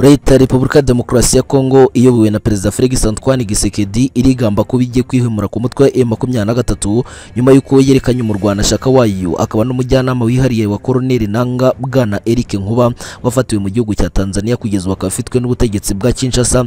leta ya repubulika ya demokarasi ya kongo iyobowe na perezida felix antoine gisekedi irigamba ko bijye kwihimura ku mutwe wa M23 nyuma y'uko yerekanye umurwanashyaka wayo akaba n'umujyanama wihariye wa koroneli nanga bwana eric nkuba wafatiwe mu gihugu cya tanzania kugeza ubu akaba afitwe n'ubutegetsi bwa kinshasa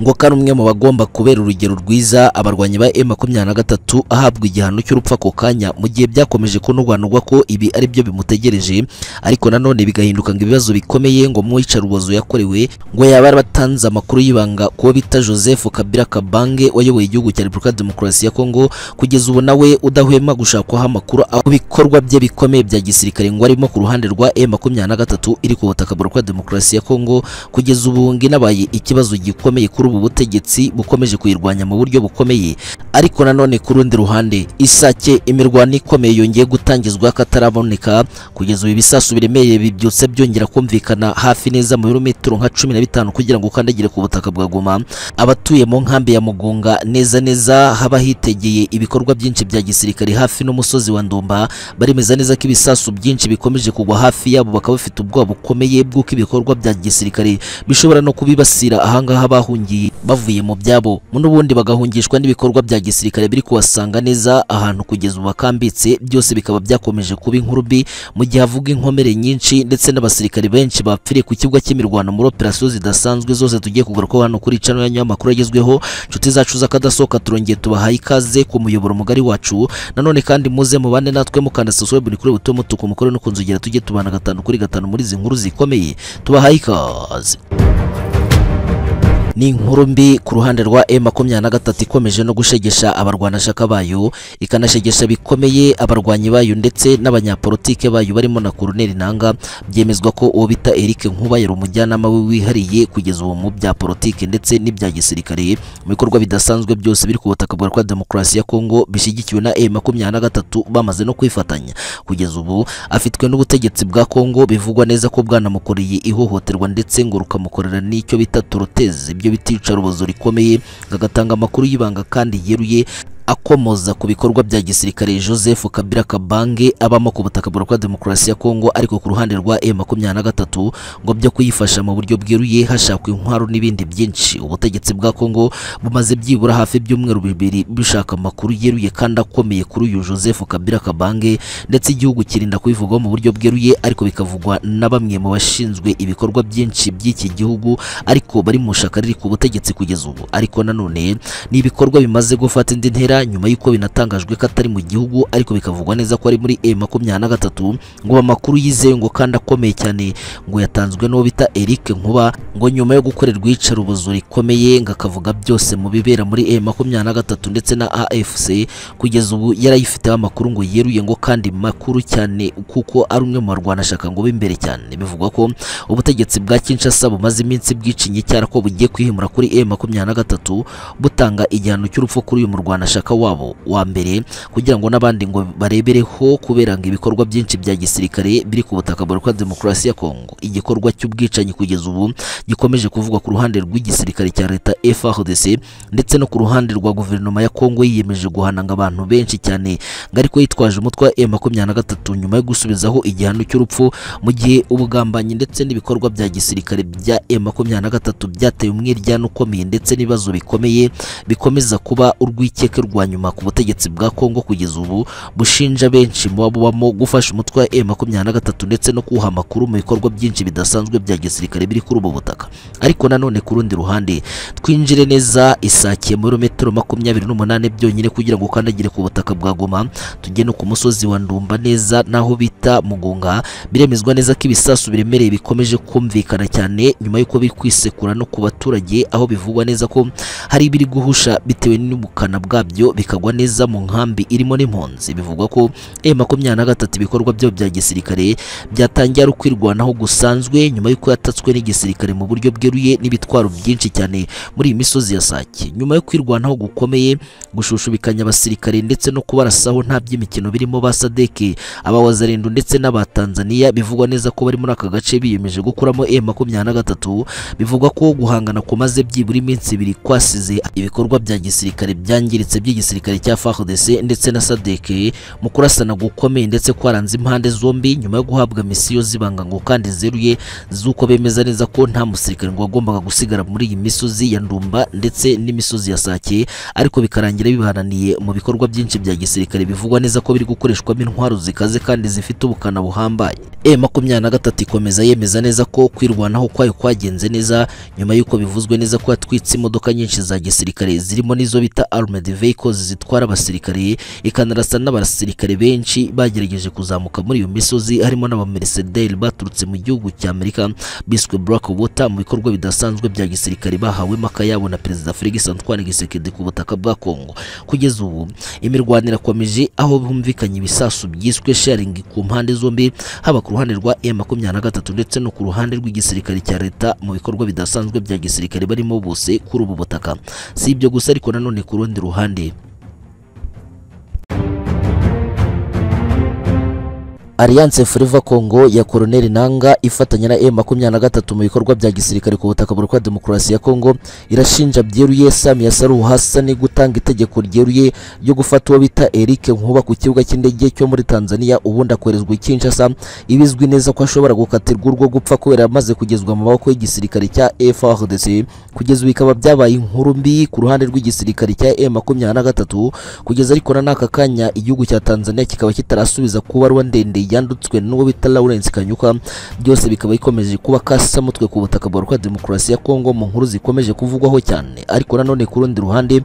ngo ko ari umwe mu bagomba kubera urugero rwiza abarwanyi ba M23 ahabwa igihano cy'urupfu ako kanya mu gihe byakomeje kunobanurwa ko ibi ari byo bimutegereje ariko nanone bigahinduka ngo ibibazo bikomeye ngo mu iyicarubozo yakorewe ngo yaba ari batanze amakuru y'ibanga kuwo bita Joseph Kabila Kabange wayoboye igihugu cya Repubulika ya Demokarasi ya Kongo kugeza ubu nawe udahwema gushakwaho amakuru aho ibikorwa bye bikomeye bya gisirikare ngo arimo ku ruhande rwa M23 iri ku butaka bwa Repubulika ya Demokarasi ya Kongo kugeza ubu nginabaye ikibazo gikomeye kuri ubu butegetsi bukomeje kuyirwanya mu buryo bukomeye ariko nanone ku rundi ruhande isake imirwano ikomeye yongeye gutangizwa kataraboneka kugeza ubu ibisasu biremereye bibyutse byongera kumvikana hafi neza mu birometero nka cumi na bitanu kugira ngo ukandagire ku butaka bwa Goma abatuye mu nkambi ya Mugunga neza neza haba hitegeye ibikorwa byinshi bya gisirikare hafi n'umusozi wa Ndumba baremeza neza ko ibisasu byinshi bikomeje kugwa hafi yabo bakaba bafite ubwoba bukomeye bw'uko ibikorwa bya gisirikare bishobora no kubibasira ahangaha bahungiye bavuye mu byabo n'ubundi bagahungishwa n'ibikorwa bya gisirikare biri kubasanga neza ahantu kugeza ubu bakambitse byose bikaba byakomeje kuba inkuru mbi mu gihe havuga inkomere nyinshi ndetse n'abasirikare benshi bapfiriye ku kibuga cy'imirwano muri operasiyo zidasanzwe zose tugiye kugarukaho hano kuri cano yanyu y'amakuru agezweho inshuti zacu z'akadasohoka turongeye tubahaye ikaze ku muyoboro mugari wacu nanone kandi muze mubane natwe mukanda subscribe ni kuri buto mutuku mukore no kunzogera tujye tubana gatanu kuri gatanu muri izi nkuru zikomeye tubahaye ikaze ni inkuru mbi ku ruhande rwa M23 ikomeje no gushegesha abarwanashaka bayo ikanashegesha bikomeye abarwanyi bayo ndetse n'abanyapolitike bayo barimo na Colonel Nanga byemezwa ko uwo bita Eric Nkuba yari umujyanama we wihariye kugeza ubu mu bya politike ndetse n'ibya gisirikare mu bikorwa bidasanzwe byose biri ku butaka bwa demokarasi ya Kongo bishyigikiwe na M23 bamaze no kwifatanya kugeza ubu afitwe n'ubutegetsi bwa Kongo bivugwa neza ko bwanamukoreye ihohoterwa ndetse ngo rukamukorera n'icyo bita toroteze ibyo bita iyicarubozo rikomeye agatanga amakuru y'ibanga kandi yeruye akomoza ku bikorwa bya gisirikare Joseph Kabila Kabange abamo ku butaka bwa Demokarasi ya Kongo ariko ku ruhande rwa M23 ngo byo kuyifasha mu buryo bweruye hashakwa intwaro n'ibindi byinshi ubutegetsi bwa Kongo bumaze byibura hafi by'umweru bibiri bishaka amakuru yeruye kandi akomeye kuri uyu Joseph Kabila Kabange ndetse igihugu kirinda kubivugaho mu buryo bweruye ariko bikavugwa na bamwe mu bashinzwe ibikorwa byinshi by'iki gihugu ariko bari mu shaka riri ku butegetsi kugeza ubu ariko nanone ni ibikorwa bimaze gufata indi ntera nyuma y'uko binatangajwe ko atari mu gihugu ariko bikavugwa neza ko ari muri M23 ngo amakuru yizewe ngo kandi akomeye cyane ngo yatanzwe n'uwo bita Eric Nkuba ngo nyuma yo gukorerwa iyicarubozo rikomeye ngo akavuga byose mu bibera muri M23 ndetse na AFC kugeza ubu yarayifiteho amakuru ngo yeruye ngo kandi makuru cyane kuko ari umwe mu barwanashaka ngo b'imbere cyane bivugwa ko ubutegetsi bwa Kinshasa bumaze iminsi bwicinye cyara ko bugiye kwihimura kuri M23 butanga igihano cy'urupfu kuri uyu murwanashaka wabo wa mbere kugira ngo n'abandi ngo barebereho kubera ngo ibikorwa byinshi bya gisirikare biri ku butaka bwa demokarasi ya Kongo igikorwa cy'ubwicanyi kugeza ubu gikomeje kuvugwa ku ruhande rw'igisirikare cya leta FARDC ndetse no ku ruhande rwa guverinoma ya Kongo yiyemeje guhananga abantu benshi cyane ngo ariko yitwaje umutwe wa M23 nyuma yo gusubizaho igihano cy'urupfu mu gihe ubugambanyi ndetse n'ibikorwa bya gisirikare bya M23 byateye umwiryane ukomeye ndetse n'ibibazo bikomeye bikomeza kuba urwikeke rwa nyuma ku butegetsi bwa Kongo kugeza ubu bushinja benshi mu babamo gufasha umutwe wa M23 ndetse no kuha amakuru mu bikorwa byinshi bidasanzwe bya gisirikare biri kuri ubu butaka ariko nanone ku rundi ruhande twinjire neza isakiye muri metero makumyabiri n'umunani byonyine kugira ngo ukandagire ku butaka bwa Goma tujye no ku musozi wa Ndumba neza naho bita Mugunga biremezwa neza ko ibisasu biremereye bikomeje kumvikana cyane nyuma y'uko biri kwisekura no ku baturage aho bivugwa neza ko hari ibiri guhusha bitewe n'ubukana bwabyo bikagwa neza mu nkambi irimo n'impunzi bivugwa ko M23 ibikorwa byo bya gisirikare byatangiye ari kwirwanaho gusanzwe nyuma y'uko yatatswe n'igisirikare mu buryo bweruye n'ibitwaro byinshi cyane muri iyi misozi ya Sake nyuma yo kwirwanaho gukomeye gushushubikanya abasirikare ndetse no kubarasaho nta by'imikino birimo ba Sadeke abawazarindu ndetse n'aba Tanzania bivugwa neza ko bari muri aka gace biyemeje gukuramo M23 bivugwa ko guhangana kumaze byibura iminsi ibiri kwasize ibikorwa bya gisirikare byangiritse by ry'igisirikare cya FARDC ndetse na SADC mu kurasana gukomeye ndetse kwaranze impande zombi nyuma yo guhabwa misiyo zibanga ngo kandi zeruye z'uko bemeza neza ko nta musirikare ngo wagombaga gusigara muri iyi misozi ya Ndumba ndetse n'imisozi ya Sake ariko bikarangira bibananiye mu bikorwa byinshi bya gisirikare bivugwa neza ko biri gukoreshwamo intwaro zikaze kandi zifite ubukana buhambaye E makumyabiri na gatatu ikomeza yemeza neza ko kwirwanaho kwayo kwagenze neza nyuma y'uko bivuzwe neza ko yatwitse imodoka nyinshi za gisirikare zirimo n'izo bita armored vehicles zitwara abasirikare ikanarasa n'abasirikare benshi bagerageje kuzamuka muri iyo misozi harimo n'abamerisederi baturutse mu gihugu cya Amerika biswe Black Water mu bikorwa bidasanzwe bya gisirikare bahawe maka yabo na Perezida Felix Antoine Gisekedi ku butaka bwa Kongo kugeza ubu imirwanire irakomeje aho bumvikanye ibisasu byiswe sharing ku mpande zombi haba ku ruhande rwa M23 ndetse no ku ruhande rw'igisirikare cya leta mu bikorwa bidasanzwe bya gisirikare barimo bose kuri ubu butaka si ibyo gusa ariko nanone ku rundi ruhande Alliance Forever Congo ya Colonel Nanga ifatanya na M23 mu bikorwa bya gisirikare ku butaka bwa Demokarasi ya Congo irashinja byeruye Samia Saluhu Hassan gutanga itegeko ryeruye ryo gufata uwo bita Eric Nkuba ku kibuga cy'indege cyo muri Tanzania ubundi akoherezwa i Kinshasa ibizwi neza ko ashobora gukatirwa urwo gupfa kubera amaze kugezwa mu maboko y'igisirikare cya FARDC kugeza ubu bikaba byabaye inkuru mbi ku ruhande rw'igisirikare cya M23 kugeza ariko na n'aka kanya igihugu cya Tanzania kikaba kitarasubiza kuba ruwa ndende yandutswe n'uwo bita Lawrence Kanyuka byose bikaba bikomeje kuba kasamutwe ku butaka bwa demokarasi ya Kongo mu nkuru zikomeje kuvugwaho cyane ariko nanone ku rundi ruhande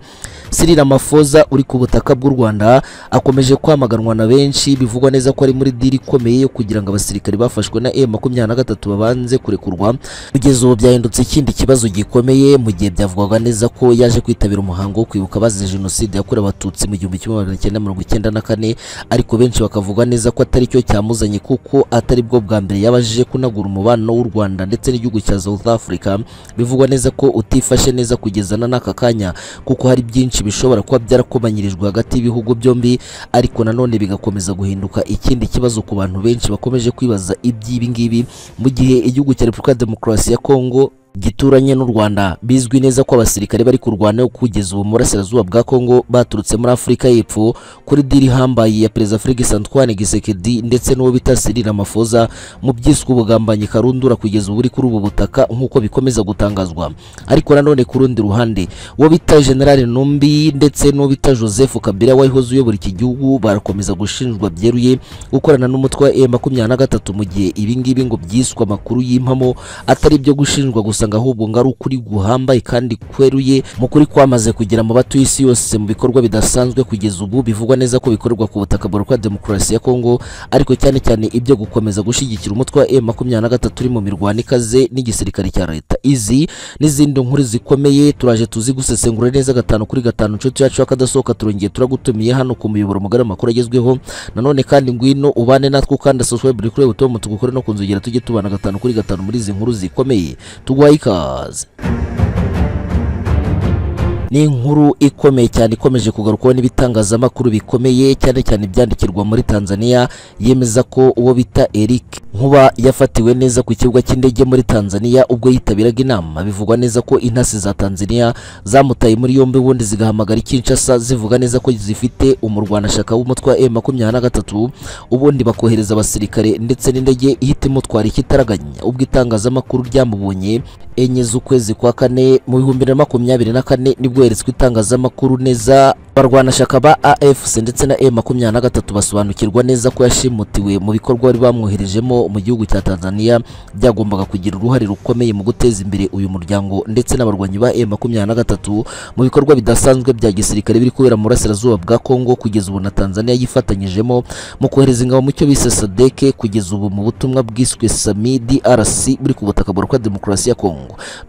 Cyril Ramaphosa uri ku butaka bw'u Rwanda akomeje kwamaganwa na benshi bivugwa neza ko ari muri diri ikomeye yo kugira ngo abasirikare bafashwe na M23 babanze kurekurwa kugeza ubu byahindutse ikindi kibazo gikomeye mu gihe byavugwaga neza ko yaje kwitabira umuhango wo kwibuka bazize jenoside yakorewe abatutsi mu 1994 ariko benshi bakavuga neza ko atari cyo cyamuzanye kuko atari bwo bwa mbere yabajije kunagura umubano w'u Rwanda ndetse n'igihugu cya South Africa bivugwa neza ko utifashe neza kugeza na n'aka kanya kuko hari byinshi bishobora kuba byarakomanyirijwe hagati y'ibihugu byombi ariko nanone bigakomeza guhinduka ikindi kibazo ku bantu benshi bakomeje kwibaza iby'ibi ngibi mu gihe igihugu cya Repubulika ya Demokarasi ya Congo gituranye n'u Rwanda bizwi neza ko abasirikare bari kurwana kugeza ubu murasirazuba bwa Kongo baturutse muri Afurika y'Epfo kuri diri hambaye ya Perezida Felix Antoine Gisekedi ndetse n'uwo bita Cyril Ramaphosa mu byiswe ubugambanyi karundura kugeza ubu kuri ubu butaka nk'uko bikomeza gutangazwa ariko nanone ku rundi ruhande uwo bita General Numbi ndetse n'uwo bita Joseph Kabila wahoze uyobora iki gihugu barakomeza gushinjwa byeruye gukorana n'umutwe wa M23 mu gihe ibi ngibi ngo byiswe amakuru y'impamo atari byo gushinjwa gusa usanga ahubwo ngo ari ukuri guhambaye kandi kweruye mu kuri kwamaze kugera mu batuye isi yose mu bikorwa bidasanzwe kugeza ubu bivugwa neza ko bikorerwa ku butaka bwa demokarasi ya Kongo ariko cyane cyane ibyo gukomeza gushyigikira umutwe wa M23 uri mu mirwano ikaze n'igisirikare cya leta izi n'izindi nkuru zikomeye turaje tuzi gusesengura neza gatanu kuri gatanu inshuti yacu y'akadasohoka turongeye turagutumiye hano ku muyoboro mugari amakuru agezweho nanone kandi ngwino ubane natwe ukanda subscribe kuri butomu tugukore no kunzogera tujye tubana gatanu kuri gatanu muri izi nkuru zikomeye tugwa Lakers. ni inkuru ikomeye cyane ikomeje kugarukwaho n'ibitangazamakuru bikomeye cyane cyane ibyandikirwa muri Tanzania yemeza ko uwo bita Eric Nkuba yafatiwe neza ku kibuga cy'indege muri Tanzania ubwo yitabiraga inama bivugwa neza ko intasi za Tanzania zamutaye muri yombi ubundi zigahamagara Kinshasa zivuga neza ko zifite umurwanashaka w'umutwe wa M23 ubundi bakohereza abasirikare ndetse n'indege ihita imutwara ikitaraganya ubwo itangazamakuru ryamubonye enye z'ukwezi kwa kane mu bihumbi bibiri na makumyabiri na kane nibwo yeretswe itangazamakuru neza barwanashaka ba AFC ndetse na M23 basobanukirwa neza ko yashimutiwe mu bikorwa bari bamwoherejemo mu gihugu cya Tanzania byagombaga kugira uruhare rukomeye mu guteza imbere uyu muryango ndetse n'abarwanyi ba M23 mu bikorwa bidasanzwe bya gisirikare biri kubera mu burasirazuba bwa Kongo kugeza ubu na Tanzania yifatanyijemo mu kohereza ingabo mu cyo bise SADC kugeza ubu mu butumwa bwiswe SAMI DRC buri ku butaka bwa demokarasi ya Kongo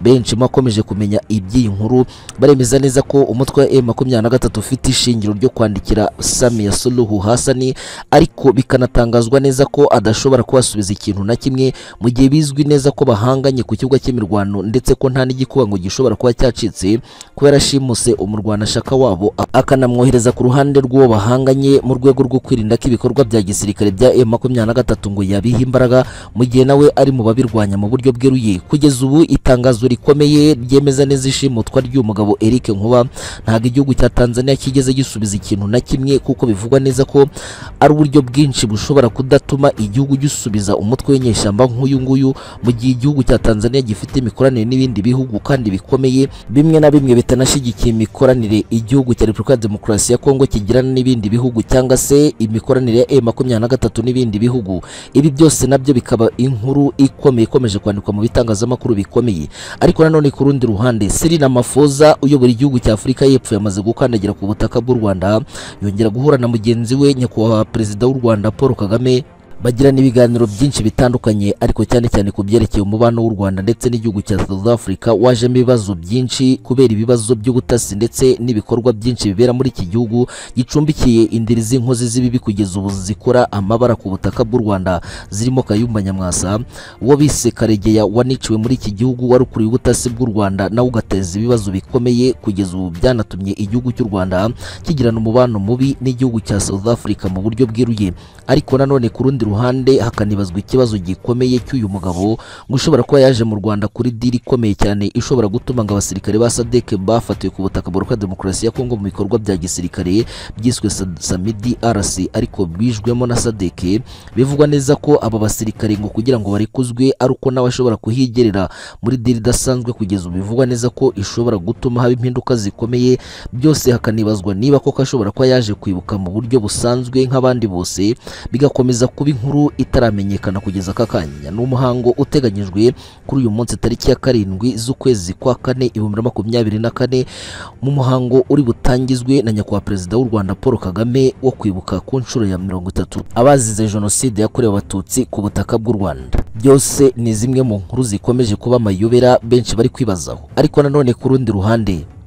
benshi makomeje kumenya iby'iyi nkuru baremeza neza ko umutwe wa M23 ufite bafite ishingiro ryo kwandikira Samia Suluhu Hassan ariko bikanatangazwa neza ko adashobora kubasubiza ikintu na kimwe mu gihe bizwi neza ko bahanganye ku kibuga cy'imirwano ndetse ko nta n'igikuba ngo gishobora kuba cyacitse kubera ashimuse umurwanashaka wabo akanamwohereza ku ruhande rw'uwo bahanganye mu rwego rwo kwirinda ko ibikorwa bya gisirikare bya M23 ngo yabiha imbaraga mu gihe nawe ari mu babirwanya mu buryo bweruye kugeza ubu itangazo rikomeye ryemeza neza ishimutwa ry'umugabo Eric Nkuba ntabwo igihugu cya Tanzania kitigeze gisubiza ikintu na kimwe kuko bivugwa neza ko ari uburyo bwinshi bushobora kudatuma igihugu gisubiza umutwe w'inyeshyamba nk'uyu nguyu mu gihe igihugu cya Tanzania gifite imikoranire n'ibindi bihugu kandi bikomeye bimwe na bimwe bitanashyigikiye imikoranire igihugu cya Repubulika ya Demokarasi ya Kongo kigirana n'ibindi bihugu cyangwa se imikoranire ya M23 n'ibindi bihugu ibi byose nabyo bikaba inkuru ikomeye ikomeje kwandikwa mu bitangazamakuru bikomeye ariko nanone ku rundi ruhande Cyril Ramaphosa uyobora igihugu cya Afurika y'Epfo yamaze gukandagira ku butaka bw'u Rwanda yongera guhura na mugenzi we nyakubahwa perezida w'u Rwanda Paul Kagame bagirana ibiganiro byinshi bitandukanye ariko cyane cyane ku byerekeye umubano w'u Rwanda ndetse n'igihugu cya South Africa wajemo ibibazo byinshi kubera ibibazo by'ubutasi ndetse n'ibikorwa byinshi bibera muri iki gihugu gicumbikiye indiri z'inkozi z'ibibi kugeza ubu zikora amabara ku butaka bw'u Rwanda zirimo Kayumba Nyamwasa uwo bise Karegeya waniciwe muri iki gihugu warukuriye ubutasi bw'u Rwanda nawe ugateza ibibazo bikomeye kugeza ubu byanatumye igihugu cy'u Rwanda kigirana umubano mubi n'igihugu cya South Africa mu buryo bweruye ariko nanone ku rundi ruhande hakanibazwa ikibazo gikomeye cy'uyu mugabo ngo ushobora kuba yaje mu Rwanda kuri diri ikomeye cyane ishobora gutuma ngo abasirikare ba SADC bafatiwe ku butaka bwa Repubulika ya Demokarasi ya Kongo mu bikorwa bya gisirikare byiswe Sa- Samidi RC ariko bwijwemo na SADC bivugwa neza ko aba basirikare ngo kugira ngo barekuzwe ari uko nawe ashobora kuhigerera muri diri idasanzwe kugeza ubu bivugwa neza ko ishobora gutuma haba impinduka zikomeye byose hakanibazwa niba koko ashobora kuba yaje kwibuka mu buryo busanzwe nk'abandi bose bigakomeza kuba inkuru itaramenyekana kugeza aka kanya ni umuhango uteganyijwe kuri uyu munsi tariki ya karindwi z'ukwezi kwa kane ibihumbi na makumyabiri na kane mu muhango uri butangizwe na nyakubahwa perezida w'u Rwanda Paul Kagame wo kwibuka ku nshuro ya mirongo itatu abazize jenoside yakorewe abatutsi ku butaka bw'u Rwanda byose ni zimwe mu nkuru zikomeje kuba amayobera benshi bari kwibazaho ariko nanone ku rundi ruhande